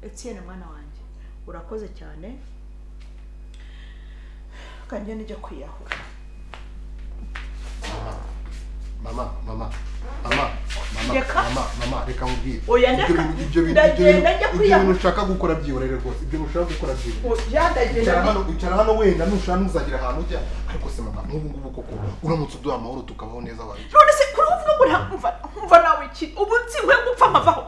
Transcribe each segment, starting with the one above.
etiyeni mwana wanjye urakoze cyane kanjye nijya kwiyahura mama mama mama mama Reka. mama mama reka nkubwire Oya, Ibyo ndeka. bintu- ibyo bintu- ibyo Ndagenda njya bintu- ibyo kwiyahura. bintu ushaka gukora byiborere rwose ibyo bintu ushaka gukora byiborere byandagenda icara hano icara hano wenda nushaka ntuzagera ahantu ujya ariko se mama nk'ubu ngubu koko uramutse uduha amahoro tukabaho neza wayo none se kuri uvuga ngo nta- umva umva nawe iki ubu nsiwe gupfa amavaho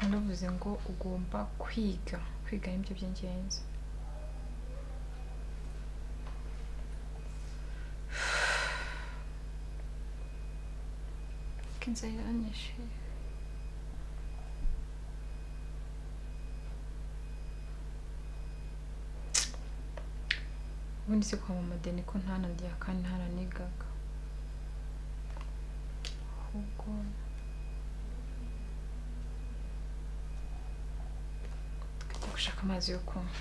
navuze ngo ugomba kwiga kwiga ni byo by'ingenzi ko inzara iranyishe ubundi si kwa mama deni ko ntanarya kandi ntaranigaga ahubwo Ndi gushaka amazi yo kunywa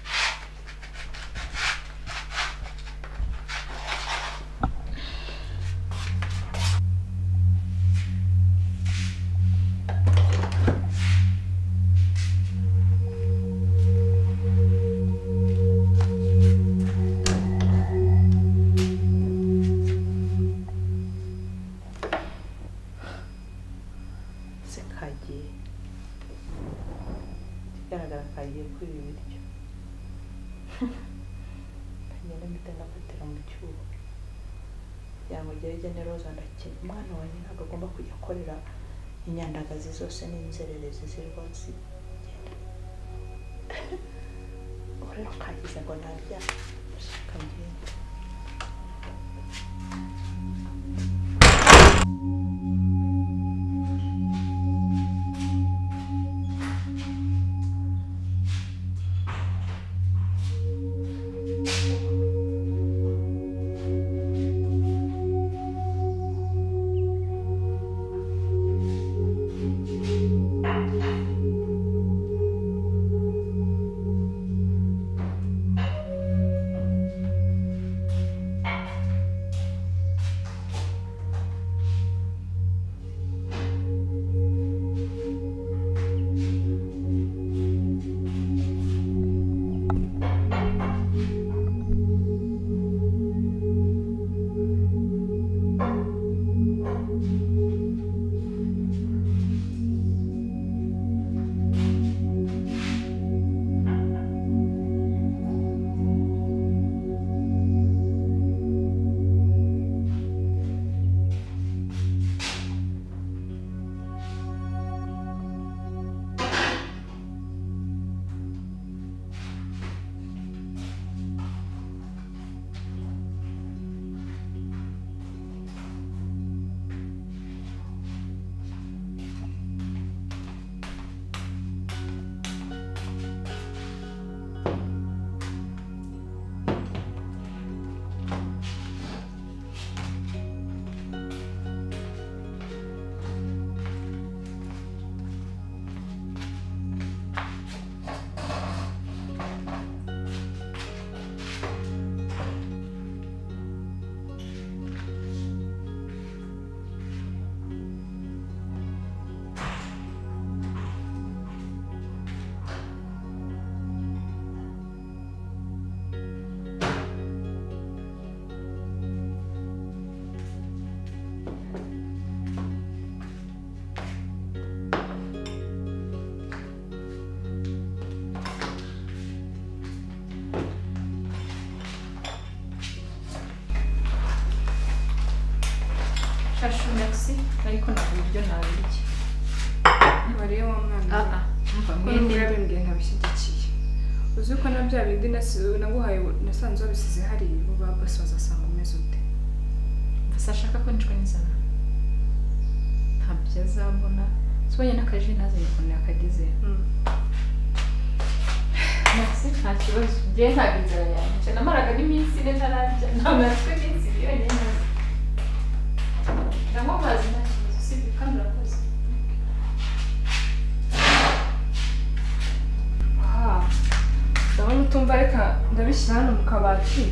se kagiye ikigaragara kagiye kwiba ibiryo kagenda mpita ndakatira mu cyuho yamugera ijya ni roza ndakina umwana wanjye ntabwo agomba kujya akorera inyandagazi zose n'inzererezi zirwa zigenda ubu rero kagize ngo ntarya ndashaka ngende byo ntabirye wareba wa mwana Ah, ah. Umva, ko mwene- n'umugabe mbwiye ntabishyigikiye uzi ko na bya bindi nasi- naguhaye nasanze wabisize hariya ubu ba bose bazasanga umeze ute umva, sashaka ko nicwa n'inzara ntabyo azabona sibonye n'akaji ntazanye ukuntu yakageze Maxi nta kibazo njye ntabwo inzara yanjye namaraga n'iminsi ine ntararya namaze iminsi ibiri yonyine ntarya. ndanywa amazi nta kibazo usibye kandi urakoze aha ndabona utumva reka ndabishyira hano mu kabati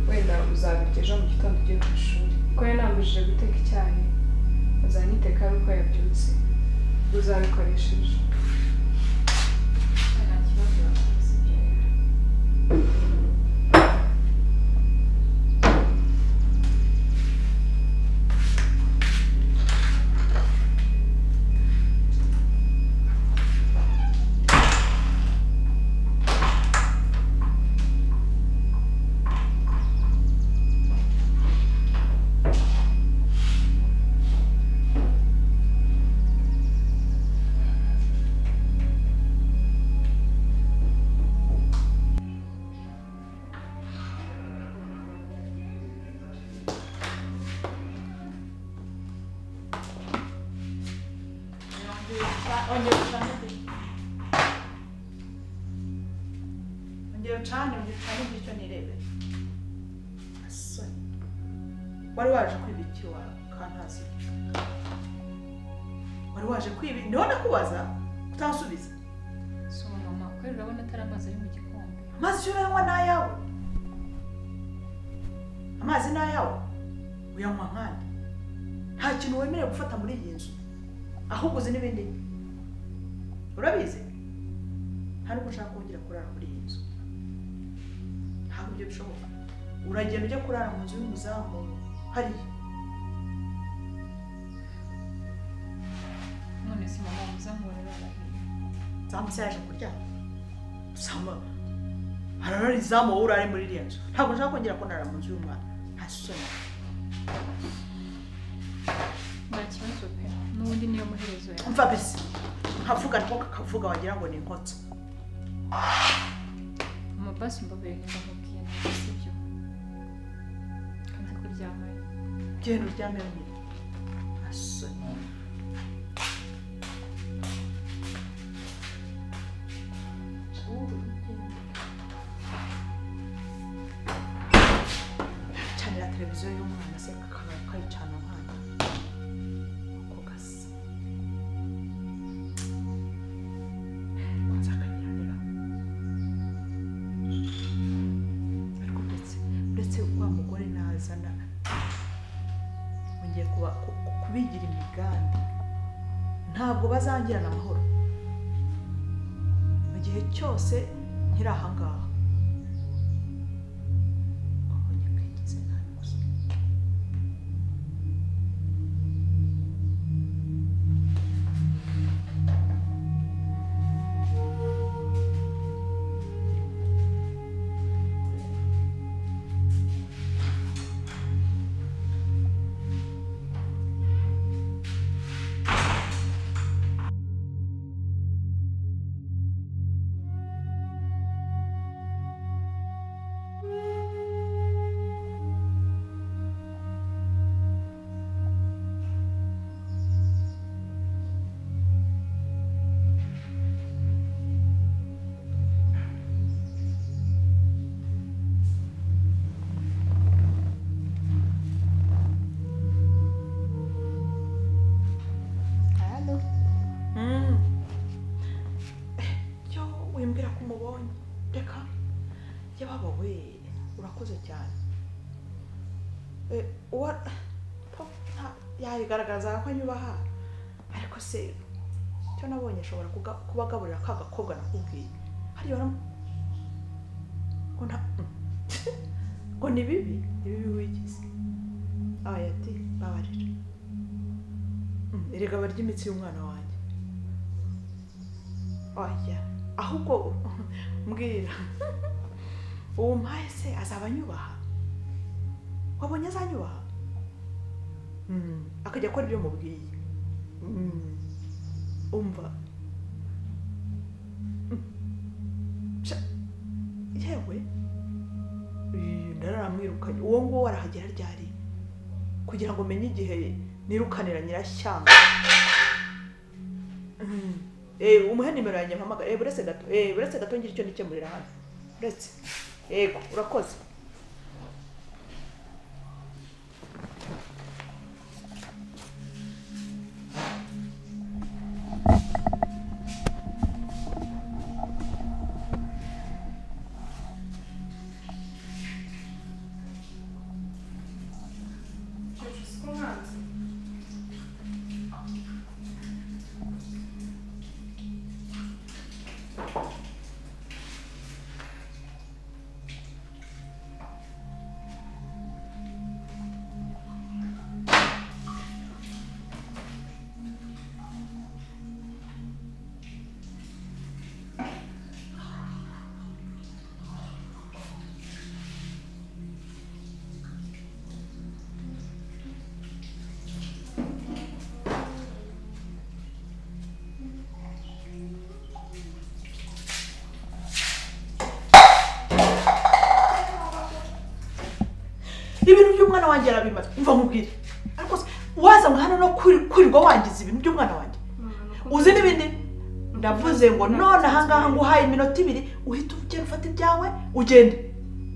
wenda uzabirya ejo mu gitondo ugiye ku ishuri kuko yari nambujije guteka icyayi azanyiteka ari uko yabyutse uzabikoresheje nta kibazo urakoze ibyo rero. ongera ucane ongera ucane ongera ucane ibyicyo nirebe asoni wari waje kwiba iki wa kantazi wari waje kwiba ndiho nakubaza utansubiza So mama kweli urabona atari amazi ari mu gikombe amazi icyo urayanywa ni ayawe amazi ni ayawe uyanywa nkandi nta kintu wemerewe gufata muri iyi nzu ahubwo uzi n'ibindi urabizi nta nubwo ushaka kongera kurara muri iyi nzu ntabwo ibyo bishoboka uragenda ujya kurara mu nzu y'umuzamu hariya none se mama umuzamura ararahiye nzamutse yaje kuryama usanga hararara izamu wowe urare muri iriya nzu ntabwo nshaka kongera kurara mu nzu y'umwana nta soni nta kibazo pe n'ubundi niyo muherezo yawe mva bisi nkavuga nako kakavuga wagira ngo ni inkotso amabasi mbabere ndamubwiye ntabwo sibyo kandi kuryamayo genda uryame wenyine asoni canira televiziyo y'umwana se kakaba kayicana umwana ako gasa kwanza akanyarira ariko ndetse uretse wa mugore nazana ngiye kuba ku- ku- kubigira imigambi ntabwo bazangirana amahoro mu gihe cyose nkiri ahangaha wabonye ko yagize nta bibazo. Mm. Eh, yo wimbwira ko umubonye reka yababa we urakoze cyane Eh, uwa po, nta- yayigaragazaga ko anyubaha ariko se icyo nabonye ashobora kuga- kubagaburira ka gakobwa nakubwiye hariya uramu- ngo nta ngo ni bibi ni bibi wigize abaye ati babarira Mm, erega barya imitsi y'umwana wanjye oya ahubwo mbwira uwo mpaye se azaba anyubaha wabonye azanyubaha Mm, akajya akora ibyo mubwiye umva Ca- yewe Ih, ndaramwirukanye uwo nguwo arahagera ryari kugira ngo menye igihe nirukanira nyirashyamba Mm. Eh, umuhe nimero yanjye mpamagara eh buretse gato eh buretse gato ngira icyo nikemurira hano buretse yego urakoze Cyo uzi ko nkanze ibintu by'umwana wanjye arabimaze umva nkubwire ariko se, waza ngo hano no kwiri- kwirirwa wangiza ibintu by'umwana wanjye Mama, nuko uzi n'ibindi ndavuze ngo none ahangaha nguhaye iminota ibiri uhita ugenda ufata ibyawe ugende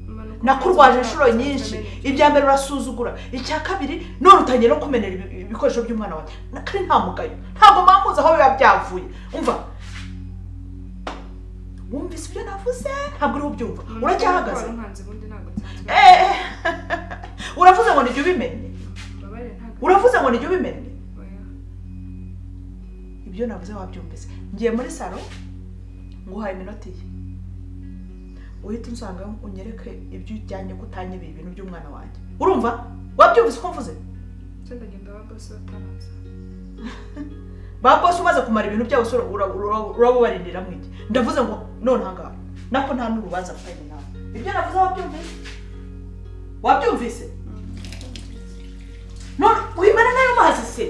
Mama, nuko nakurwaje nkanze inshuro nkanze nyinshi nkanze. ibya mbere urasuzugura icya kabiri none utangiye no kumenera ibi- ibikoresho by'umwana wanjye Na- kandi nta mugayo ntabwo mpamuzi aho biba byavuye umva wumvise ibyo navuze ntabwo uriho ubyumva Mama, uracyahagaze nuko wari unkanze ubundi ntabwo nsanzwe. Eh, uravuze ngo nijya ubimenye Mbabarira, ntabwo- uravuze ngo nijya ubimenye Oya. ibyo navuze wabyumvise ngiye muri salo nguhaye iminota iyi uhita unsanga unyereke ibyo ujyanye ko utanyibiye ibintu by'umwana wanjye urumva wabyumvise uko mvuze Cyo ndagenda aba bose bataraza. ba bose umaze kumara ibintu byawe so ura- ura- urabubaririra mu iki ndavuze ngo none ahangaha nako nta n'urubanza mfitanye nawe ibyo navuze wabyumvise wabyumvise none wimara n'ayo mazi se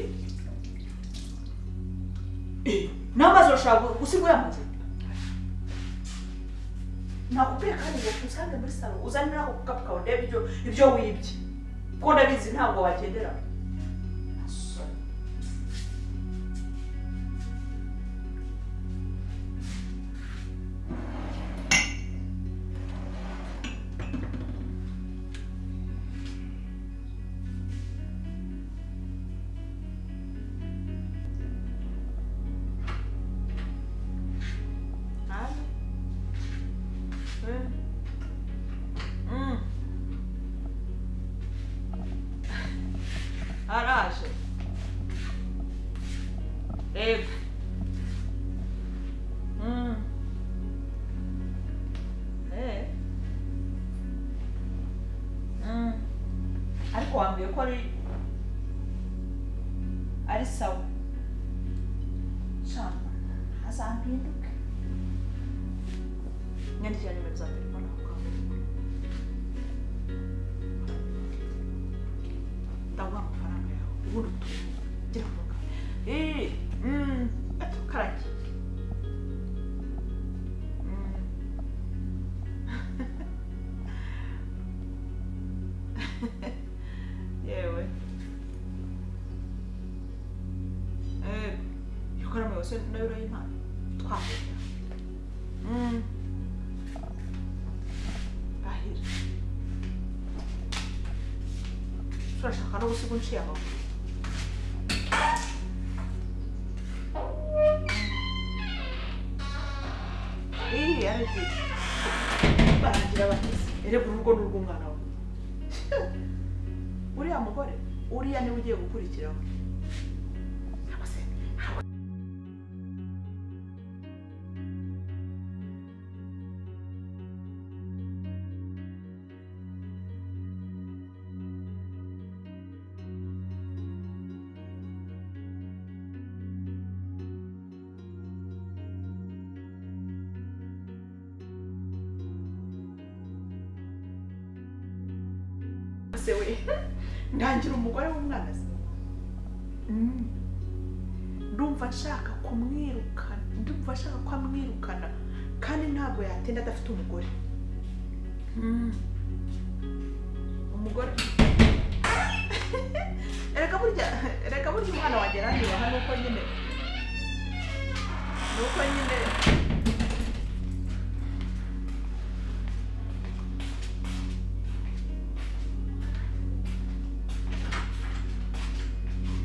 Eh, n'amazi urashobora gu- gusiga uyamaze nakubwiye kandi ngo usange muri salo uzane n'ako gukapu kawe ndebe ibyo ibyo wibye kuko ndabizi ntabwo wagendera Nada. Hum. Araxa. Eba. Hum. É. Hum. Ariko wa mbere ko ari ari sawa cyane azampinduke nyandikira nimero za telefone aho ngaho ndaguha amafaranga yawe ubundi utuye gira vuga eee gato karangiye Mm. yewe eee yokora mu yose nayo urayimana twahura Mm. Ahera. Turashaka no gusiga unciye amaguru. Ih, aragiye. Barangira batese. Erega urugo ni urw'umwana we. Uriya mugore, uriya niwe ugiye gukurikiraho. Ntabwo se se we ndangira umugore w'umwana se Mm. ndumva nshaka kumwirukana ndumva nshaka ko amwirukana kandi ntabwo yatinda adafite umugore umugore reka burya reka burya umwana wanjye arandeba hano uko nyine ni uko nyine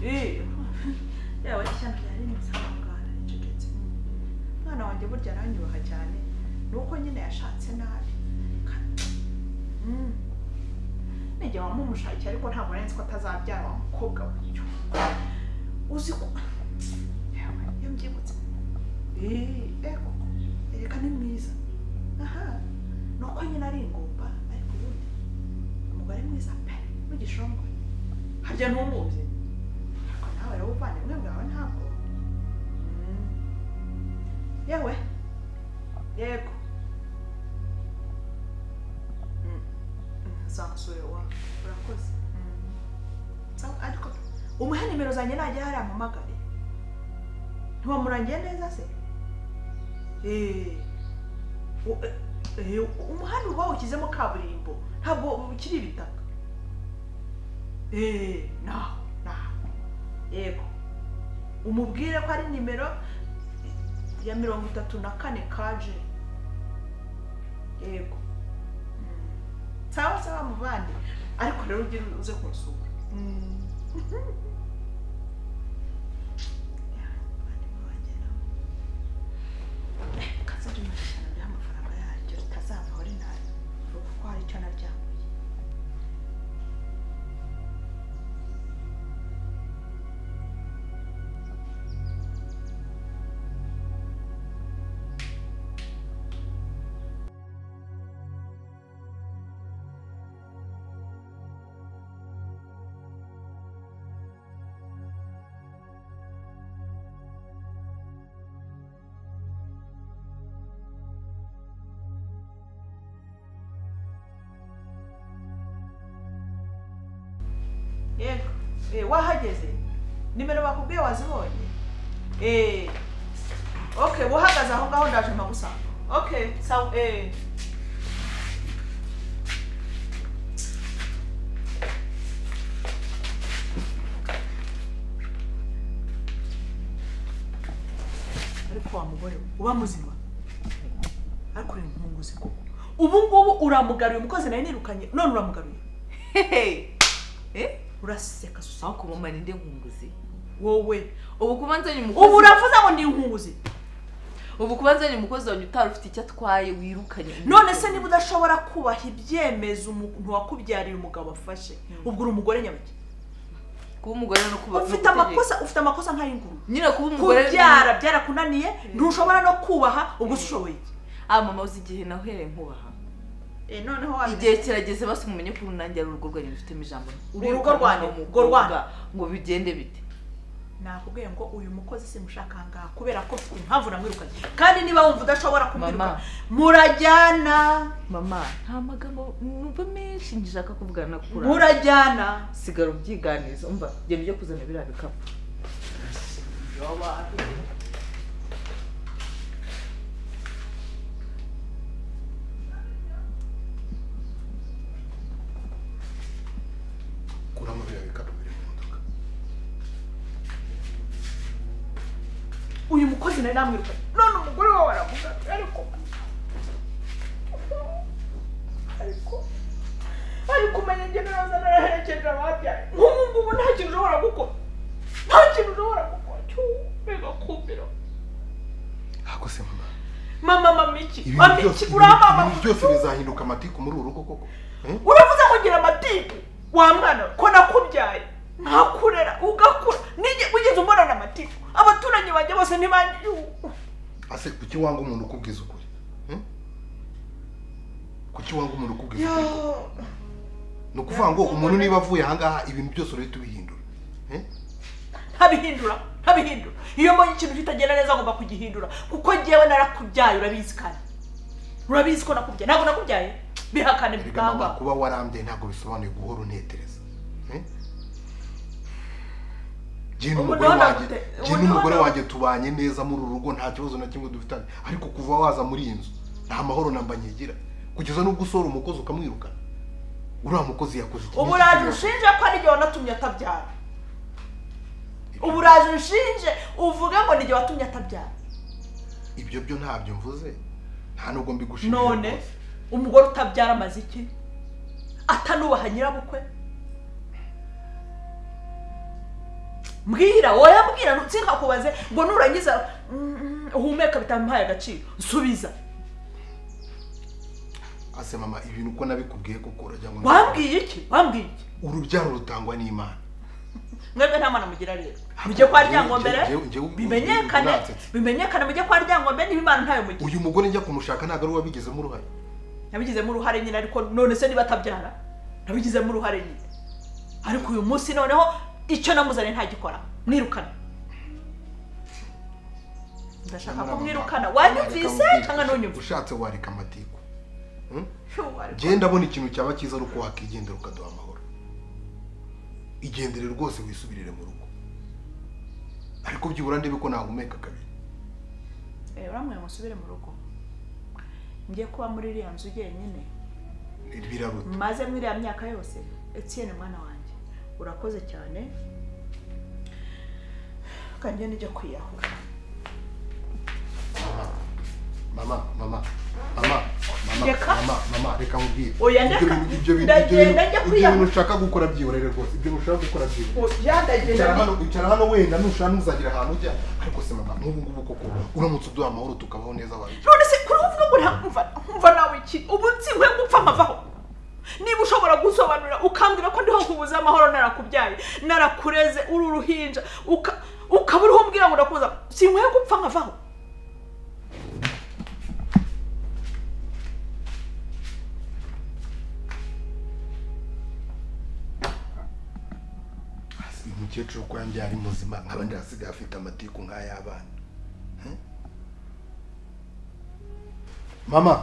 Eh, yaba ishyano ryari nsangana ricecetse umwana wanjye burya aranyubaha cyane ni uko nyine yashatse nabi Kandi- Mm. nijye wamumushakira ariko ntabwo nari nzi ko atazabyara wa mukobwa w'uyu uzi ko Yewe, iyo mbyibutse Eh, ego reka ni mwiza aha ni uko nyine ari ingumba ariko ubundi umugore mwiza pe n'igishongore harya ntumubye ariko nawe rero ubuvandimwe bwawe ntabwo Mm. yewe yego Mm. zansure wa urakoze Mm. Sa- ariko umuhe nimero zanjye najya hariya mpamagare ntiwamurangiye neza se Eh. U- eh, umuhanda uba wawushyizemo kaburimbo ntabwo ukiri ibitaka eee naho naho yego umubwire ko ari nimero ya mirongo itatu na kane kaje yego Mm. sawa sawa muvandi ariko rero ugire uze kunsura Mm. Ya, muvandimwe wanjye nawe. Eh, kaza rino shyano ry'amafaranga yaryo ritazavaho rinari kuko hari icyo naryambuye yego Eh, wahageze nimero bakubwiye wazibonye Eh, okay buhagaze aho ngaho ndaje mpagusanga okay sawa eh. ariko wa mugore we, uba muzima ariko uri impunguzi koko ubu ngubu uramugaruye umukozi nawe nirukanye none uramugaruye Hehe. Eh? uraseka susa Aho kuba umara indi nkunguzi. wowe Ubu kuba nzanye umukozi. ubu uravuze ngo ni inkunguzi Ubu kuba nzanye umukozi wanjye utari ufite icyo atwaye wirukanye. none se niba udashobora kubaha ibyemezo umuntu wakubyariye umugabo afashe ubwo uri umugore nyabaki kuba umugore no kuba no ufite gutegeka. amakosa ufite amakosa nk'ay'inguru Nyine kuba umugore. kubyara byarakunaniye ntushobora no kubaha ubwo ushoboye Ah mama uzi igihe nahereye nkubaha. noneho Igihe kirageze basi mumenye ko nanjye ari urugo rwanyu rufitemo ijambo. Urugo rwanyu, Urirukanwa urwo rwanyu. n'umukobwa ngo bigende bite. nakubwiye ngo uyu mukozi simushaka ngaha kubera ko mfite impamvu namwirukanye kandi niba wumva udashobora kumwiruka Mama. murajyana Mama nta magambo numva menshi ngishaka kuvugana kuri. murajyana Sigara ubyiganiza umva genda ujye kuzana biriya bikapu. kuramo biriya bikapu biri mu modoka uyu mukozi nari namwirukanye none umugore wawe aramugaruye ariko ariko ariko umenya njye naza naraherekeje ababyaye nk'ubu ngubu nta kintu ushobora gukora nta kintu ushobora gukora cyo bigakumira ahako se mama mama mama iki ibintu mama byose iki uramama ibintu byose bizahinduka amatiku muri uru rugo koko Eh? uravuze ngo ngira amatiku wa mwana we, ko nakubyaye nkakurera ugakura nige wigeze umbonana amatiku abaturanyi banjye bose ntibanjye ase kuki wanga umuntu ukubwiza ukuri Eh? kuki wanga umuntu ukubwiza ukuri koko? yo ni ukuvuga ngo umuntu niba avuye ahangaha ibintu byose urahita ubihindura Eh? ntabihindura ntabihindura iyo mbonye ikintu kitagenda neza ngomba kugihindura kuko njyewe narakubyaye urabizi kandi urabizi ko nakubyaye ntabwo nakubyaye bihakane erega mama bikamba kuba warambiye ntabwo bisobanuye guhora unetereza Eh? njye n'umugore Umuntu wanjye wanagute- njye umuntu n'umugore wana- wanjye tubanye neza muri uru rugo nta kibazo na kimwe dufitanye ariko kuva waza muri iyi nzu nta mahoro namba nkigira kugeza n'ubwo usohora umukozi ukamwirukana uriya mukozi yakoze iki n'iki uburaje kibazo? ushinje ko ari igihe wanatumye atabyara uburaje ushinje uvuge ngo ni igihe watumye atabyara ibyo byo ntabyo mvuze nta nubwo mbigushimira none rwose. umugore utabyara amaze iki atanubaha nyirabukwe mbwira wowe mbwira ntutinkakubaze ngo nurangiza mm, uhumeka bitamuhaye agaciro nsubiza ase mama ibintu uko nabikubwiye koko urajya ngo wambwiye iki wambwiye iki urubyaro rutangwa n'imana mwebwe nta mwana mugira rero mujye kwa ryangombere Njyewe- njyewe- njyewe- bimenyekane nansetse. bimenyekane mujye kwa ryangombere niba imana ntayo mugira uyu mugore njya kumushaka ntabwo ari uwabigizemo uruhare nabigizemo uruhare nyine ariko none se niba atabyara nabigizemo uruhare nyine ariko uyu munsi noneho icyo namuzanye ntagikora mwirukana ndashaka ko mwirukana wanyumvise cyangwa ntunyumvise ushatse wareka amatiku Phew, ariko- genda ndabona ikintu cyaba cyiza ari uko wakigendera ukaduha amahoro igendere rwose wisubirire mu rugo ariko byibura ndebe ko nahumeka kabiri Eh, uramwe musubire mu rugo ngiye kuba muri iriya nzu jyenyine biraruta maze muri iriya myaka yose etienne mwana wanjye urakoze cyane kanjye nijya kwiyahura mama mama mama mama Reka. mama mama reka nkubwire Oya, Ibyo reka. bintu- ibyo bintu- ibyo Ndagenda bintu- njya ibyo kwiyahura. bintu ushaka gukora byiborere rwose ibyo bintu ushaka gukora byiborere yandagenda Icara hano- icara hano wenda nushaka ntuzagira ahantu ujya ariko se mama nk'ubu ngubu koko uramutse uduha amahoro tukabaho neza abantu none se kuri uvuga ngo ntamva nkumva nawe iki ubu nsinkwiye gupfa amavaho niba ushobora gusobanurira ukambwira ko ndiho kubuze amahoro narakubyaye narakureze uri uruhinja uka- ukaba uriho umbwira ngo ndakubuza sinkwiye gupfa nkavaho uyu mukecuru uko yambyara ari muzima nkaba ndasigaye afite amatiku nk'ay'abana He? mama